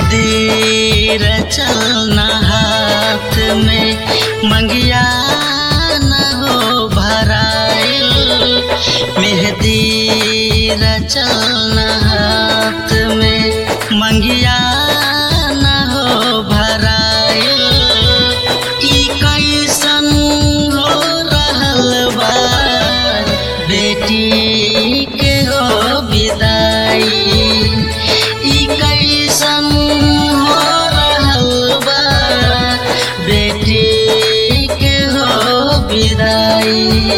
मेहंदी रचलना हाथ में मंगिया न हो भराइल मेहंदी रचलना हाथ में मंगिया न हो भराइल ई कैसन हो रहल बा बेटी के हो विदाई ई कैसन हो रहल बा बेटी के हो विदाई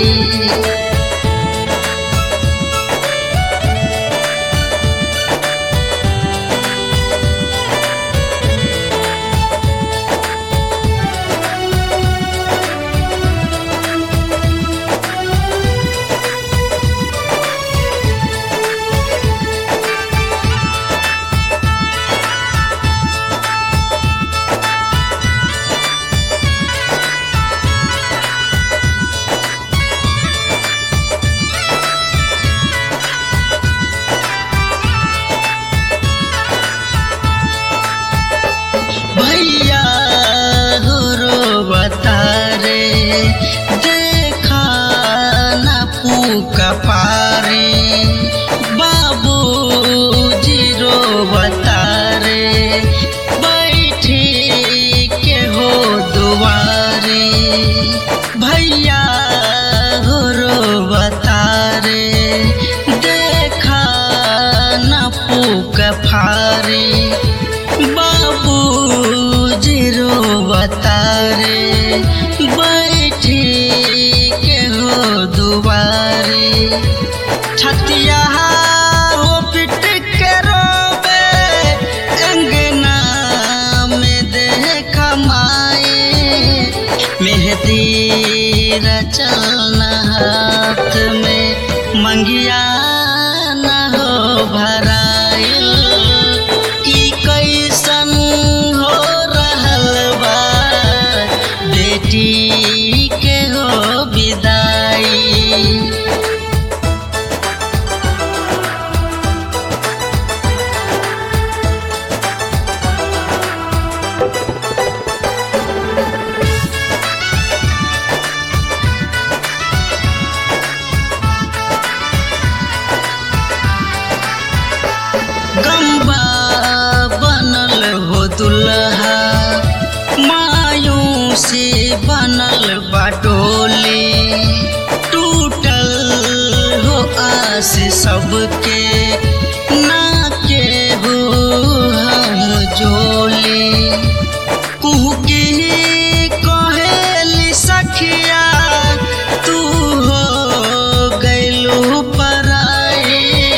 भैया हो रो बतारे देखा न पूका पारे बाबू जीरो बतारे बैठे के हो दुआरे भैया हो रो बतारे देखा न पूक फारे बाबू जीरो बतारे बैठे के हो दुबारे छतिया हो पिट के रोबे अंगना में देख माए मेहंदी रचलना हाथ में मंगिया न हो भराइल ई कैसन हो रहल बा बेटी के हो विदाई गम्बा बनल हो दुल्हा मायूं से बनल बाटोले टूटल हो आस सबके ना के हो हम जोले कुहके कहेली सखिया तू हो गैलू पराई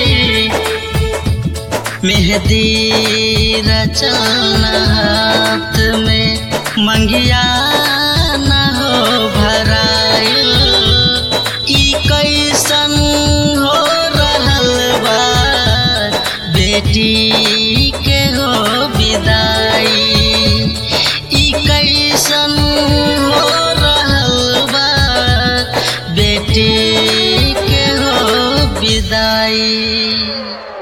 मेहंदी रचलना हाथ में मंगिया न हो भराइल ई कैसन हो रहल बा बेटी के हो विदाई ई कैसन हो रहल बा बेटी के हो विदाई